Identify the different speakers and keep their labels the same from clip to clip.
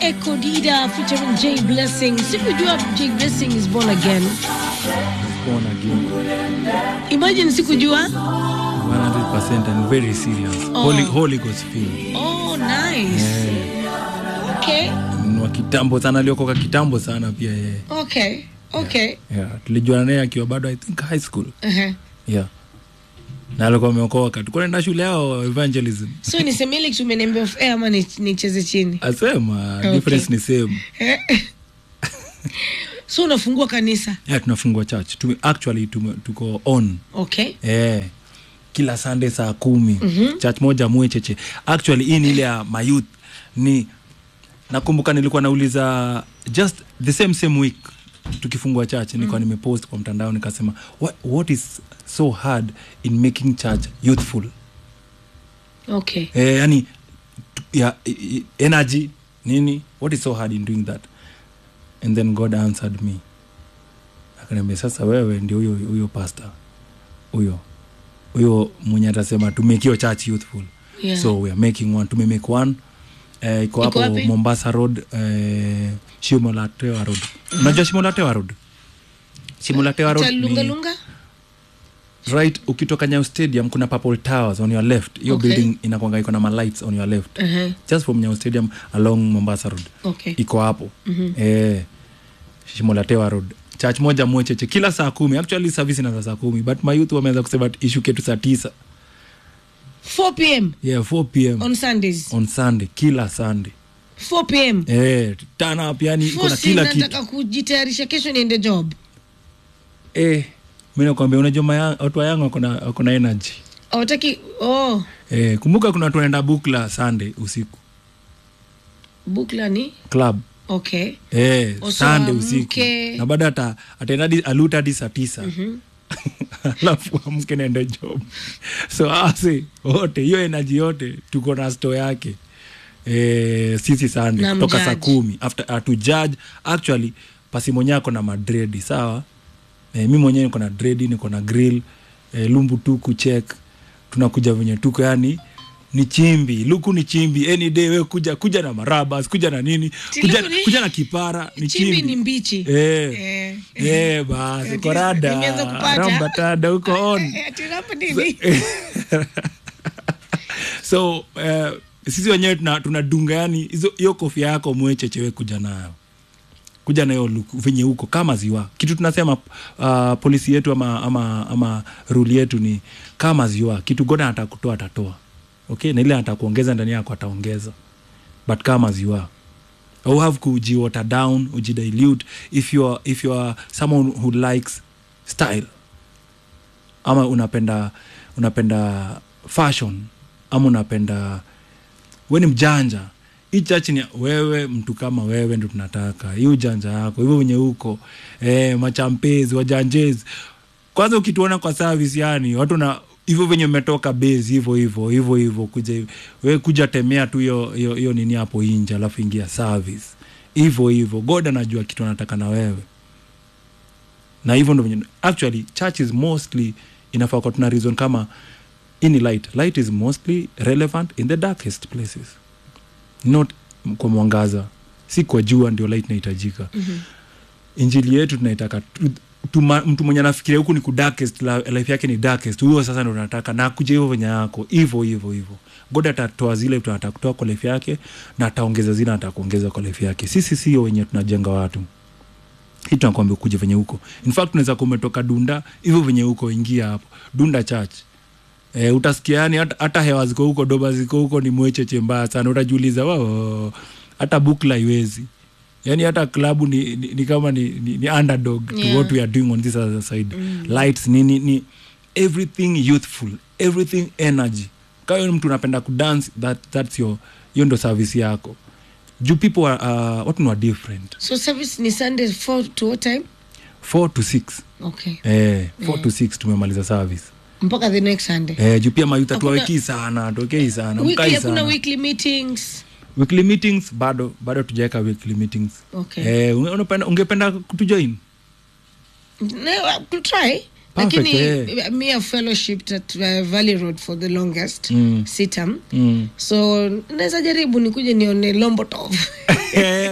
Speaker 1: Echo Dida featuring Jay Blessing. Sikujua Jay Blessing is born again.
Speaker 2: born again.
Speaker 1: Imagine sikujua.
Speaker 2: 100% and very serious.
Speaker 1: Oh.
Speaker 2: Holy, Holy Ghost filled.
Speaker 1: Oh, nice. Okay.
Speaker 2: Ni wa kitambo sana aliokoka kitambo sana pia yeye.
Speaker 1: Okay. Okay.
Speaker 2: Yeah. Tulijuana naye akiwa bado I think high school.
Speaker 1: Uh-huh.
Speaker 2: Yeah. Na alikuwa ameokoka. Tulikuwa naenda shule yao evangelism.
Speaker 1: So niseme ile kitu umeniambia off air ama ni- nicheze chini?
Speaker 2: Asema
Speaker 1: Okay.
Speaker 2: difference ni same.
Speaker 1: So unafungua kanisa.
Speaker 2: Yeah, tunafungua church. Tume, actually tume, tuko on.
Speaker 1: Okay.
Speaker 2: Eh. Kila Sunday saa kumi. Church moja mwecheche. Actually hii ni ile ya mayouth ni nakumbuka nilikuwa nauliza just the same same week tukifungua church nilikuwa nimepost kwa mtandao nikasema what, what is so hard in making church youthful
Speaker 1: Okay.
Speaker 2: eh, yani tu- ya, i- i- energy nini what is so hard in doing that and then god answered me akaniambia sasa wewe ndio huyo huyo pastor huyo huyo mwenye atasema tumekio church youthful
Speaker 1: Yeah.
Speaker 2: so we are making one tumemake one eh, iko
Speaker 1: Iko
Speaker 2: hapo
Speaker 1: wapi?
Speaker 2: mombasa road eh, shimo la tewa road unajua shimo la tewa road shimo la tewa
Speaker 1: Cha
Speaker 2: road
Speaker 1: lunga
Speaker 2: ni
Speaker 1: lunga?
Speaker 2: right ukitoka nyao stadium kuna purple towers on your left hiyo
Speaker 1: Okay.
Speaker 2: building inakwanga iko na malights on your left
Speaker 1: Uh-huh.
Speaker 2: just from nyao stadium along mombasa road
Speaker 1: Okay.
Speaker 2: iko hapo eh, shimo la tewa road church moja mwecheche kila saa kumi actually service inaanza saa kumi but mayouth wameanza kusema ishuke tu saa tisa
Speaker 1: 4 p.m.
Speaker 2: yeah 4 pm
Speaker 1: on Sundays.
Speaker 2: on sunday kila sunday
Speaker 1: 4 p.m.
Speaker 2: eh, turn up yani iko na
Speaker 1: Fosi
Speaker 2: kila kitu
Speaker 1: nataka kujitayarisha kesho niende job.
Speaker 2: eh, mi nakwambia unajua maya- watu wa yangu wako na- wako na energy
Speaker 1: Hawataki oh,
Speaker 2: eh, kumbuka kuna watu wanaenda bukla sunday usiku
Speaker 1: bukla ni
Speaker 2: club
Speaker 1: okay.
Speaker 2: eh,
Speaker 1: Oso
Speaker 2: sunday
Speaker 1: amke.
Speaker 2: usiku na baada ata ataenda hadi- aluta hadi saa tisa alafu amke naende job so asi wote hiyo enaji yote tuko na sto yake eh, sisi sunday
Speaker 1: Na
Speaker 2: toka saa
Speaker 1: mjudge.
Speaker 2: kumi after uh, to judge actually pasi mwenyewe ako na madredi sawa eh, mi mwenyewe niko na dredi niko na grill eh, lumbu tu kuchek tunakuja venye tuko yani ni chimbi luku ni chimbi any day we kuja kuja na marabas kuja na nini kuja,
Speaker 1: Tiluku ni-
Speaker 2: kuja na kipara ni
Speaker 1: Chimbi
Speaker 2: chimbi,
Speaker 1: ni mbichi.
Speaker 2: eh,
Speaker 1: Eh.
Speaker 2: eh, basi
Speaker 1: At
Speaker 2: korada
Speaker 1: least nimeanza kupata.
Speaker 2: rambatada huko on
Speaker 1: Eh, ati rapa nini?
Speaker 2: so uh, sisi wenyewe tuna- tunadunga yani hizo- hiyo kofia yako mwechechewe kuja nayo kuja nayo look venye huko kama ziwa kitu tunasema uh, polisi yetu ama, ama, ama ruli yetu ni kama ziwa kitu goda atakutoa atatoa okay na ile atakuongeza ndani yako ataongeza but kama ziwa au have kuji water down ujidilute if you are, if you are someone who likes style ama unapenda unapenda fashion ama unapenda we ni mjanja hii chachi ni wewe mtu kama wewe ndo tunataka hii ujanja yako hivyo wenye huko eh, machampezi wajanjezi kwanza ukituona kwa service yani watu na hivyo venye umetoka base hivyo hivyo hivyo hivyo kuja hivi. we kuja temea tu hiyo hiyo hiyo nini hapo inje alafu ingia service hivyo hivyo god anajua kitu anataka na wewe na hivyo ndo venye actually church is mostly inafaa kwa tuna reason kama ini light light is mostly relevant in the darkest places not kwa mwangaza si kwa jua ndio light inahitajika mm-hmm. injili yetu tunaitaka tu- tuma- mtu mwenye anafikiria huku ni kudarkest la- life yake ni darkest huyo sasa ndo nataka na kuja hivyo venye yako hivyo hivyo hivyo god atatoa zile vitu anataka kutoa kwa life yake na ataongeza zile anataka kuongeza kwa life yake sisi sio wenye tunajenga watu hii tunakwambia kuja venye huko in fact unaweza kuwa umetoka dunda hivyo venye huko ingia hapo dunda church e, utasikia yani hata, hata hewa ziko huko doba ziko huko ni mwecheche mbaya sana utajiuliza wao hata bukla iwezi yani hata klabu ni, ni, ni kama ni, ni, ni underdog
Speaker 1: Yeah.
Speaker 2: to what we are doing on this other side lights nini ni everything youthful everything energy kayo mtu unapenda kudance that, that's your hiyo ndo service yako juu people are, uh, watu ni wa different
Speaker 1: So service ni Sunday 4 to what time?
Speaker 2: 4 to 6
Speaker 1: Okay.
Speaker 2: eh, 4 to 6 tumemaliza service
Speaker 1: Mpaka the next Sunday.
Speaker 2: eh, juu pia mayuta
Speaker 1: Hakuna-
Speaker 2: tuwawekii sana tuwekei sana
Speaker 1: Weekly
Speaker 2: mkai
Speaker 1: hakuna
Speaker 2: sana
Speaker 1: weekly meetings.
Speaker 2: weekly meetings bado bado tujaweka weekly meetings
Speaker 1: Okay.
Speaker 2: eh, unge- unapenda, ungependa kutujoin
Speaker 1: No, to try.
Speaker 2: Perfect,
Speaker 1: Lakini
Speaker 2: eh.
Speaker 1: me a fellowship at uh, Valley Road for the longest
Speaker 2: Mm.
Speaker 1: sitam
Speaker 2: mm.
Speaker 1: so naweza jaribu nikuje nione Lombotov
Speaker 2: Eh,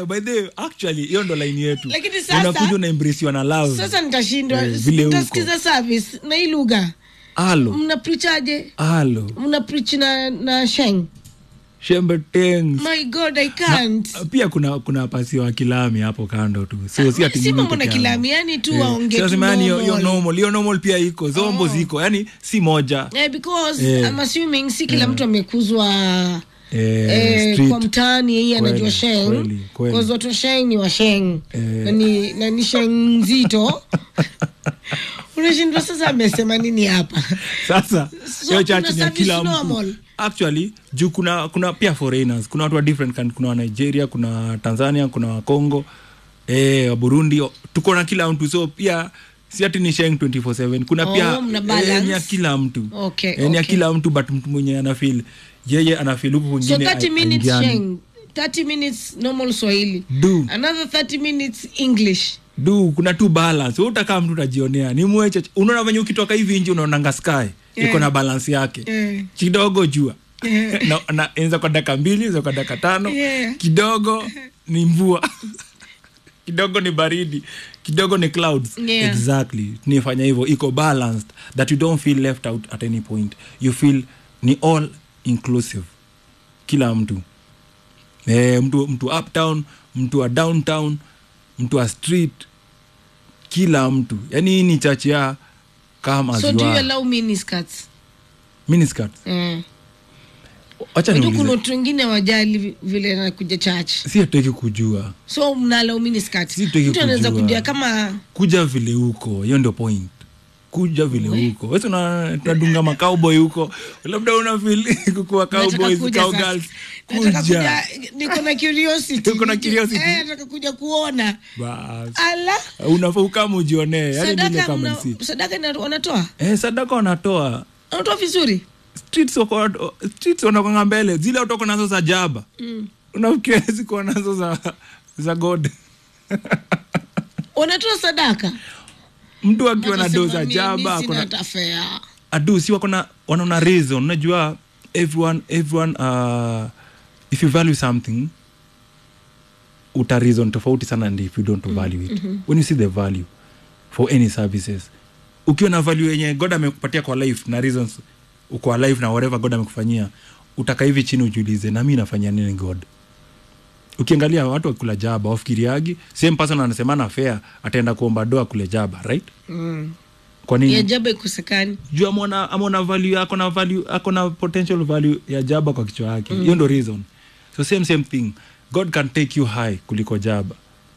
Speaker 2: eh, by the way, actually hiyo ndo line yetu
Speaker 1: Lakini sasa-
Speaker 2: unakuja unaembrisiwa na love
Speaker 1: sasa nitashindwa
Speaker 2: Eh, vile huko.
Speaker 1: nitasikiza service na hii lugha
Speaker 2: alo
Speaker 1: mna preachaje
Speaker 2: alo
Speaker 1: mna preach na na sheng
Speaker 2: shembe tengs
Speaker 1: my god i can't
Speaker 2: pia kuna kuna pasi wa kilami hapo kando tu so si ati
Speaker 1: si
Speaker 2: mimi
Speaker 1: mambo na
Speaker 2: peke yangu.
Speaker 1: kilami yani tu
Speaker 2: Eh,
Speaker 1: waonge
Speaker 2: so
Speaker 1: tu
Speaker 2: nasema yani hiyo- hiyo
Speaker 1: normal.
Speaker 2: normal hiyo normal pia iko zombo ziko yani si moja
Speaker 1: Eh, because
Speaker 2: Eh.
Speaker 1: I'm assuming si kila mtu amekuzwa
Speaker 2: eh,
Speaker 1: eh,
Speaker 2: street.
Speaker 1: kwa mtaani yeye anajua
Speaker 2: Kweli,
Speaker 1: sheng
Speaker 2: kweli, kweli.
Speaker 1: Because watu wa sheng ni wa sheng
Speaker 2: Eh.
Speaker 1: na ni, na ni sheng nzito unashindwa sasa amesema nini hapa
Speaker 2: sasa
Speaker 1: So
Speaker 2: hiyo church
Speaker 1: kuna
Speaker 2: ni ya kila
Speaker 1: service
Speaker 2: mtu
Speaker 1: normal?
Speaker 2: actually juu kuna kuna pia foreigners kuna watu wa different country kuna wa nigeria kuna tanzania kuna wa congo eh, wa burundi o- tuko na kila mtu so pia si ati ni sheng 247 kuna
Speaker 1: Oh,
Speaker 2: pia
Speaker 1: mna
Speaker 2: eh,
Speaker 1: balance.
Speaker 2: ni ya kila mtu
Speaker 1: Okay,
Speaker 2: eh, ni ya
Speaker 1: okay.
Speaker 2: kila mtu but mtu mwenye anafil yeye anafil huku
Speaker 1: so
Speaker 2: kwingine
Speaker 1: 30 minutes
Speaker 2: aingiani.
Speaker 1: sheng 30 minutes normal swahili
Speaker 2: Du.
Speaker 1: another 30 minutes english
Speaker 2: du kuna tu balance Wewe utakaa mtu utajionea ni mweche unaona venye ukitoka hivi nje unaonanga sky
Speaker 1: Eh.
Speaker 2: iko na balance yake
Speaker 1: Eh.
Speaker 2: kidogo jua
Speaker 1: Eh.
Speaker 2: na, na enza kwa dakika mbili enza kwa dakika tano
Speaker 1: Yeah.
Speaker 2: kidogo ni mvua kidogo ni baridi kidogo ni clouds
Speaker 1: Yeah.
Speaker 2: exactly nifanya hivyo iko balanced that you don't feel left out at any point you feel ni all inclusive kila mtu e, mtu mtu uptown mtu wa downtown mtu wa street kila mtu yani hii ni chache ya kama
Speaker 1: so do you
Speaker 2: ziwa
Speaker 1: allow miniskirts
Speaker 2: miniskirt
Speaker 1: eh.
Speaker 2: wacha
Speaker 1: Unajua kuna
Speaker 2: niulize
Speaker 1: watu wengine wajali vi- vile nakuja church
Speaker 2: si hataki kujua
Speaker 1: so mnala miniskirt
Speaker 2: Si tutaki
Speaker 1: mtu anaweza
Speaker 2: kujua.
Speaker 1: kuja kama
Speaker 2: kuja vile huko hiyo ndio point kuja vile huko wesi tunadunga macowboy huko labda una feel kukuwa
Speaker 1: nataka
Speaker 2: cowboys
Speaker 1: kuja sasa.
Speaker 2: cowgirls
Speaker 1: Nataka
Speaker 2: kuja
Speaker 1: kuja niko na curiosity
Speaker 2: Uko na curiosity?
Speaker 1: eh, nataka kuja kuona
Speaker 2: bas
Speaker 1: ala
Speaker 2: unafaa ukama ujionee yani nile
Speaker 1: sadaka
Speaker 2: kama
Speaker 1: mna,
Speaker 2: si
Speaker 1: sadaka ina- wanatoa
Speaker 2: eh, sadaka wanatoa
Speaker 1: wanatoa vizuri
Speaker 2: streets wako streets wanakwanga mbele zile utoko nazo za jaba mm. unafikiria zikuwa nazo za za god
Speaker 1: wanatoa sadaka
Speaker 2: mtu akiwa na
Speaker 1: Watasema
Speaker 2: do za
Speaker 1: mimi
Speaker 2: jaba
Speaker 1: sina
Speaker 2: akona
Speaker 1: hata fare.
Speaker 2: adu si wakona wanaona reason unajua everyone everyone uh, if you value something uta reason tofauti sana and if you don't value it when you see the value for any services ukiwa na value yenye god amekupatia kwa life na reasons kwa life na whatever god amekufanyia utaka hivi chini ujiulize na mi nafanyia nini god ukiangalia watu wakula jaba wafikiriagi same person anasemana fair ataenda kuomba doa kule jaba right
Speaker 1: Mm.
Speaker 2: kwa nini
Speaker 1: ya jaba ikosekani
Speaker 2: juu amona amona value ako na value ako na potential value ya jaba kwa kichwa yake hiyo ndo reason so same same thing god can take you high kuliko jaba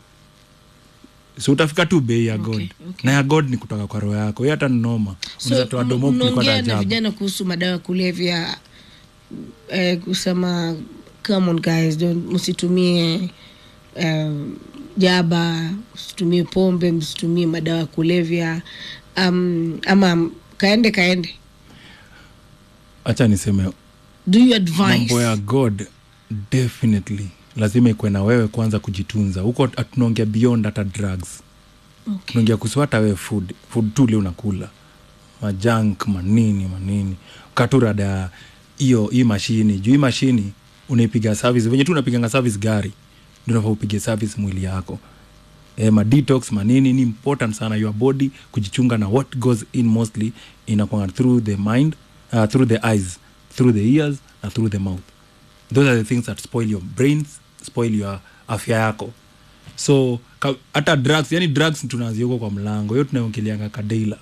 Speaker 2: so utafika tu bei ya god
Speaker 1: Okay, okay.
Speaker 2: na ya god ni kutoka kwa roho yako hiyo hata ni noma unaweza toa
Speaker 1: m-
Speaker 2: domo kuliko
Speaker 1: mnaongea
Speaker 2: hata
Speaker 1: na
Speaker 2: jaba
Speaker 1: vijana kuhusu madawa ya kulevya eh, kusema come on guys don't msitumie um, jaba msitumie pombe msitumie madawa ya kulevya um, ama kaende kaende
Speaker 2: hacha niseme
Speaker 1: do you advise
Speaker 2: mambo ya god definitely lazima ikuwe na wewe kwanza kujitunza huko tunaongea beyond hata drugs
Speaker 1: okay.
Speaker 2: tunaongea kuhusu hata wewe food food tu ile unakula majank manini manini katurada hiyo hii mashini juu hii mashini unaipiga service venye tu unapiganga service gari ndio unafaa upige service mwili yako e, madetox manini ni important sana your body kujichunga na what goes in mostly inakwanga through the mind uh, through the eyes through the ears na through the mouth those are the things that spoil your brains spoil your afya yako so ka- hata drugs yani drugs tunazia huko kwa mlango hiyo tunaongeleanga kadeila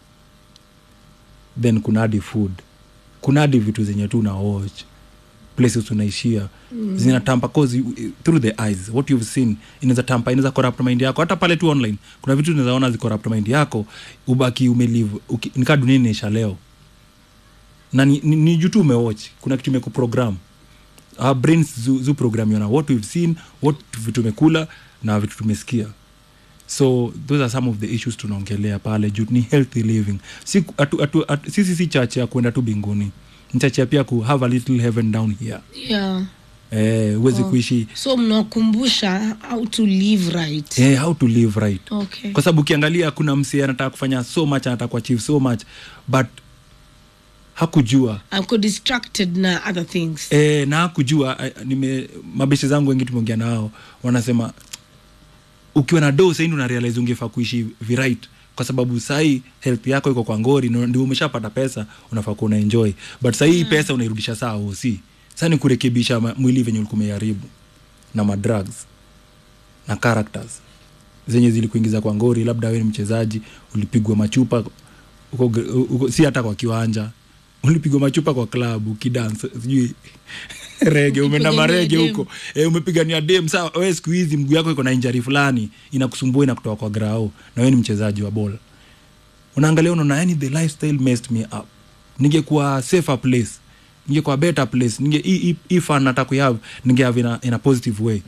Speaker 2: then kuna hadi food kuna hadi vitu zenye tu una watch places unaishia mm. zinatampa cause you- through the eyes what you've seen inaweza tampa inaweza corrupt mind yako hata pale tu online kuna vitu unaweza ona zicorrupt mind yako ubaki umelive uki- nikaa dunia inaisha leo na ni, ni, ni juu tu umewatch kuna kitu imekuprogram our brains zu, zu programiwa na what we've seen what vitu tumekula na vitu tumesikia so those are some of the issues tunaongelea pale juu ni healthy living si, atu, atu, atu, sisi si chache ya kwenda tu binguni ni chache ya pia ku have a little heaven down here
Speaker 1: yeah.
Speaker 2: eh, huwezi
Speaker 1: Oh.
Speaker 2: kuishi
Speaker 1: so mnawakumbusha how to live right
Speaker 2: eh, how to live right
Speaker 1: okay.
Speaker 2: kwa sababu ukiangalia kuna msee anataka kufanya so much anataka kuachieve so much but hakujua
Speaker 1: ako distracted na other things
Speaker 2: e, na hakujua eh, nime mabeshe zangu wengi tumeongea nao wanasema ukiwa na do saindi unarealize ungefaa kuishi virit kwa sababu sahii health yako iko kwa ngori na ndio umeshapata pesa unafaa kuwa unaenjoy but sahii mm. pesa unairudisha saa osi sa ni kurekebisha ma- mwili venye ulikuwa umeharibu na madrugs na characters zenye zilikuingiza kwa ngori labda wewe ni mchezaji ulipigwa machupa uko, uko, si hata kwa kiwanja ulipigwa machupa kwa klabu ukidance sijui rege umeenda
Speaker 1: Ukipigania
Speaker 2: marege
Speaker 1: dem.
Speaker 2: huko e, umepigania dem saa we siku hizi mguu yako iko na injari fulani inakusumbua inakutoa kwa grao na wewe ni mchezaji wa bola unaangalia unaona yani the lifestyle messed me up ningekuwa safer place ningekuwa better place ninge hii- hii- hii fun nataka kuihave ningehave in a, in a positive way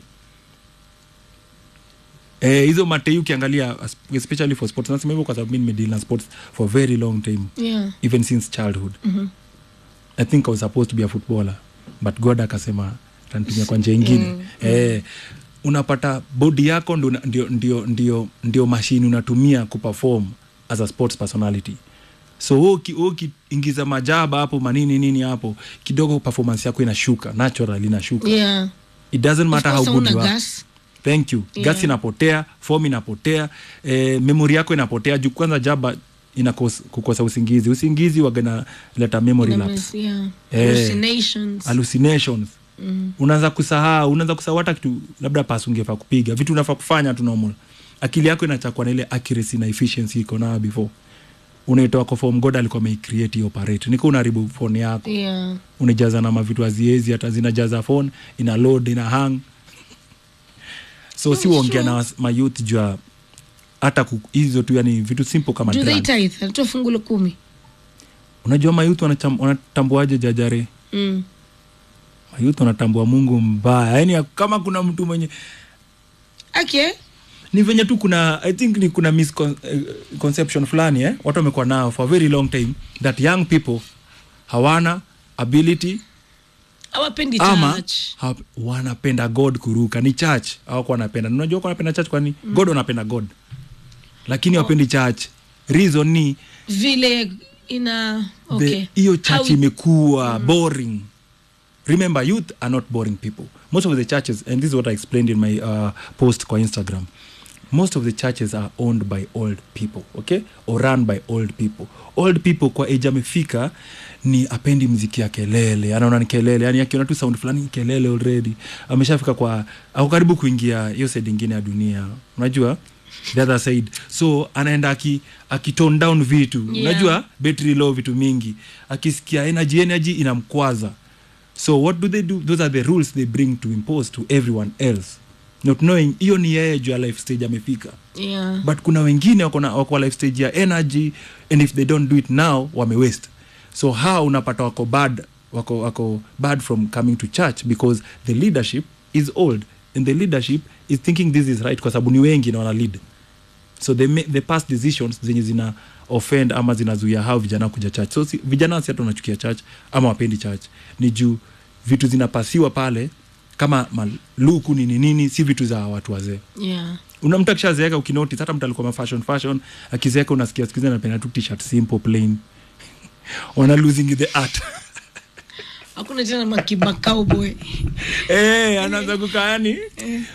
Speaker 2: Eh, hizo matei ukiangalia as- especially for sports nasema hivyo kwa sababu mi nimedeal na sports for a very long time
Speaker 1: yeah.
Speaker 2: even since childhood mm-hmm. i think i was supposed to be a footballer but god akasema tanitumia kwa njia ingine mm, eh, unapata bodi yako ndio, ndio, ndio, ndio, ndio mashini unatumia kuperform as a sports personality so wewe uki- wewe ukiingiza majaba hapo manini nini hapo kidogo performance yako inashuka natural inashuka
Speaker 1: yeah.
Speaker 2: it doesn't matter how
Speaker 1: Of course
Speaker 2: good you
Speaker 1: hauna
Speaker 2: are
Speaker 1: gas.
Speaker 2: thank you
Speaker 1: Yeah.
Speaker 2: gas inapotea form inapotea eh, memory yako inapotea juu kwanza jaba inakos, kukosa usingizi usingizi wagana leta memory
Speaker 1: Ina
Speaker 2: lapse
Speaker 1: mess, yeah.
Speaker 2: Eh.
Speaker 1: Hallucinations.
Speaker 2: hallucinations mm. unaanza kusahau unaanza kusahau hata kitu labda pasi ungefaa kupiga vitu unafaa kufanya tu normal akili yako inachakwa na ile accuracy na efficiency iko nayo before unaitoa kwa form god alikuwa ameicreate hiyo operate niko unaharibu phone yako
Speaker 1: yeah.
Speaker 2: unajaza na mavitu aziezi hata zinajaza phone ina load ina hang so si
Speaker 1: Oh,
Speaker 2: uongea
Speaker 1: sure.
Speaker 2: na was- mayouth jua hata ku- hizo tu yani vitu simple kama
Speaker 1: do they
Speaker 2: drugs.
Speaker 1: tithe anatoa fungu la kumi
Speaker 2: unajua mayouth wanacham- wanatambuaje jajare
Speaker 1: mm.
Speaker 2: mayouth wanatambua mungu mbaya yani kama kuna mtu mwenye
Speaker 1: okay
Speaker 2: ni venye tu kuna i think ni kuna misconception fulani eh? watu wamekuwa nao for a very long time that young people hawana ability
Speaker 1: awapendi
Speaker 2: ama
Speaker 1: church
Speaker 2: hap- wanapenda god kuruka ni church awako wanapenda unajua wako wanapenda church kwani mm. god wanapenda god lakini wapendi church reason ni
Speaker 1: vile ina
Speaker 2: the-
Speaker 1: okay
Speaker 2: hiyo church
Speaker 1: How-
Speaker 2: imekuwa boring remember youth are not boring people most of the churches and this is what i explained in my uh, post kwa instagram most of the churches are owned by old people okay or run by old people old people kwa age amefika ni apendi mziki ya kelele anaona ni kelele yani akiona tu sound fulani ni kelele already ameshafika kwa ako karibu kuingia hiyo side ingine ya dunia unajua the other side so anaenda aki, akitone down vitu
Speaker 1: Yeah.
Speaker 2: unajua battery low vitu mingi akisikia energy energy inamkwaza so what do they do those are the rules they bring to impose to everyone else not knowing hiyo ni yeye juu ya life stage amefika
Speaker 1: yeah
Speaker 2: but kuna wengine wako na- wako kwa life stage ya energy and if they don't do it now wame waste so how unapata wako bad wako, wako bad from coming to church because the leadership is old and the leadership is thinking this is right kwa sababu ni wengi na wana lead so they, make, they pass decisions zenye zina offend ama zinazuia hao vijana kuja church so si, vijana si hata wanachukia church ama wapendi church ni juu vitu zinapasiwa pale kama maluku nini nini si vitu za watu wazee
Speaker 1: yeah
Speaker 2: una mtu akishazeeka ukinotice hata mtu alikuwa fashion fashion akizeeka unasikia siku hizi anapenda tu t-shirt simple plain wana losing the art
Speaker 1: hakuna tena makiba cowboy
Speaker 2: eh anaanza kukaa yani